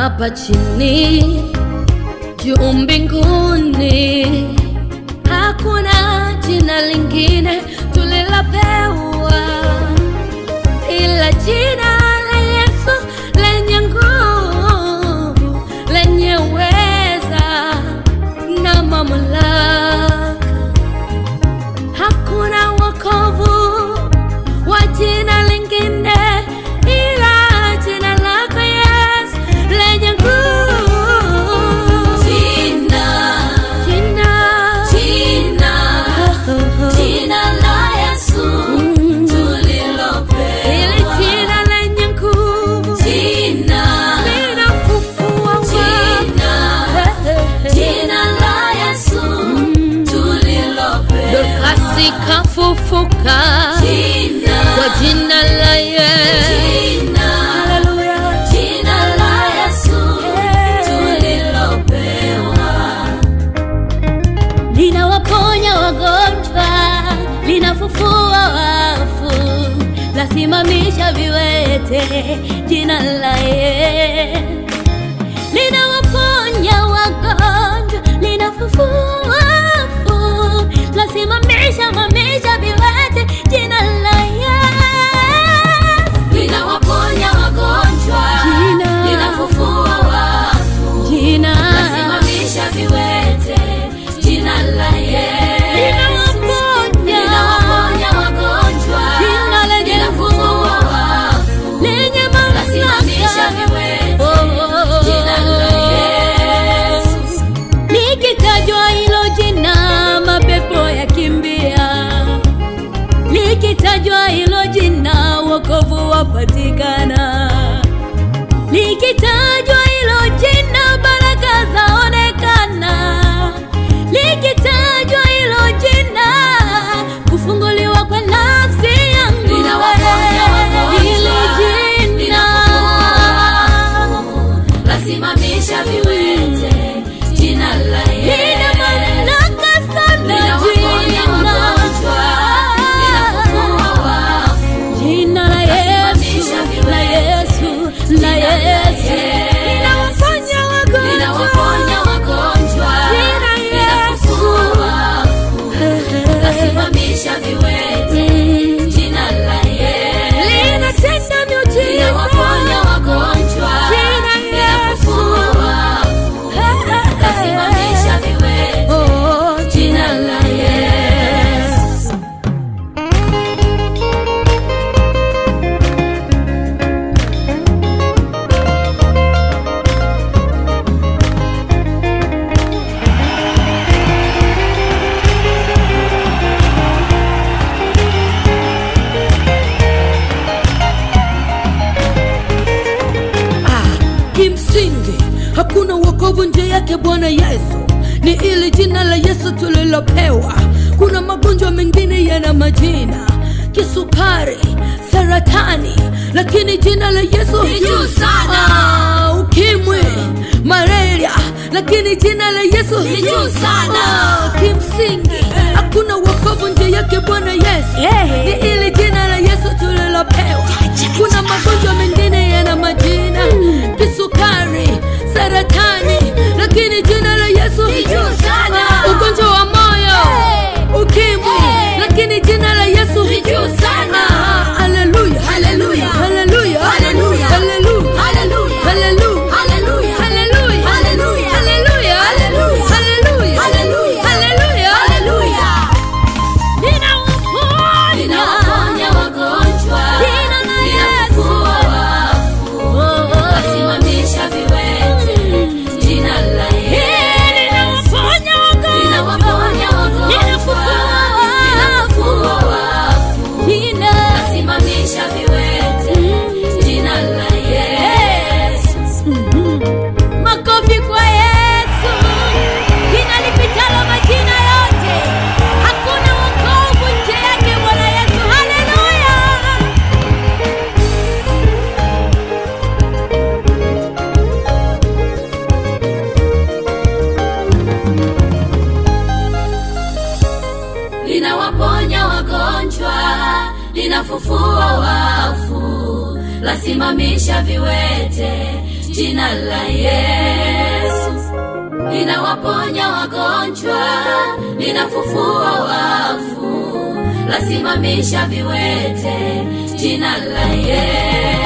hapa chini, juu mbinguni. Hakuna jina lingine tulilopewa ila jina la Yesu lenye nguvu, lenye uweza na mamlaka. Hakuna wokovu wa jina lingine ila jina lako Yesu lenye nguvu. Jina, Jina, jina, jina la Yesu Mm. tulilopewa. Hili jina lenye nguvu Jina, linafufua jina, wafu. jina la Yesu tulilopewa. Dorcas kafufuka Jina, kwa jina la Yesu. jina, Haleluya. jina la Yesu tulilopewa. linawaponya wagonjwa, linafufua wafu, lasimamisha viwete, jina la Yesu. Linawaponya wagonjwa, linafufua wafu, lasimamisha mamisha viwete, jina la Yesu. Linawaponya wagonjwa, Jina. linafufua wafu, Jina lasimamisha viwete, jina la Yesu. linawaponya Linawaponya wagonjwa, Jina lenye linafufua wafu, lenye lasimamisha mamlaka viwete, Oh. jina la Yesu. Likitajwa hilo jina mapepo yakimbia, likitajwa hilo jina wokovu wapatikana, likitajwa hilo jina baraka zaonekana, likitajwa hilo jina kufunguliwa kwa nafsi yangu Linawaponya wagonjwa, hili jina lasimamisha viwete, jina la lina Yesu. mamlaka sana Linawaponya wagonjwa, linafufua wafu, Jina la Yesu, Lasimamisha la Yesu, la Yesu. Linawaponya wagonjwa. linawaponya wagonjwa, Jina linafufua wafu, lasimamisha viwete, Mm. jina la Yesu. Linatenda miujiza. Linawaponya wagonjwa, Jina linafufua wafu, lasimamisha viwete, Oh, jina la Yesu. Kimsingi hakuna wokovu nje yake Bwana Yesu, ni ili jina la Yesu tulilopewa. Kuna magonjwa mengine yana majina, kisukari, saratani, lakini jina la Yesu Ni juu sana. Ah, ukimwi, malaria, lakini jina la Yesu Ni juu sana. Ah, kimsingi hakuna wokovu nje yake Bwana Yesu, Yeah. ni ili jina la Yesu tulilopewa. Kuna magonjwa mengine yana majina, kisukari, saratani, lakini jina la Yesu Ni juu sana. Ah, ugonjwa wa moyo, ukimwi, Hey. lakini jina la Yesu Ni juu sana. Ah, haleluya, Haleluya. haleluya, Haleluya. haleluya, Haleluya. haleluya, Haleluya. haleluya, Haleluya. haleluya, Haleluya. haleluya, Haleluya. haleluya, Haleluya. haleluya. Haleluya. linawaponya. Linawaponya wagonjwa, Jina la linafufua wafu, lasimamisha viwete, jina la Yesu. Linawaponya wagonjwa. Linawaponya wagonjwa, Linafufua linafufua wafu, Jina lasimamisha viwete, jina la Yesu. Makofi kwa Yesu, jina lipitalo majina yote. Hakuna wokovu nje yake Bwana Yesu. Haleluya! linawaponya wagonjwa, linafufua wafu, lasimamisha viwete, jina la Yesu linawaponya wagonjwa, linafufua wafu, lasimamisha viwete, jina la Yesu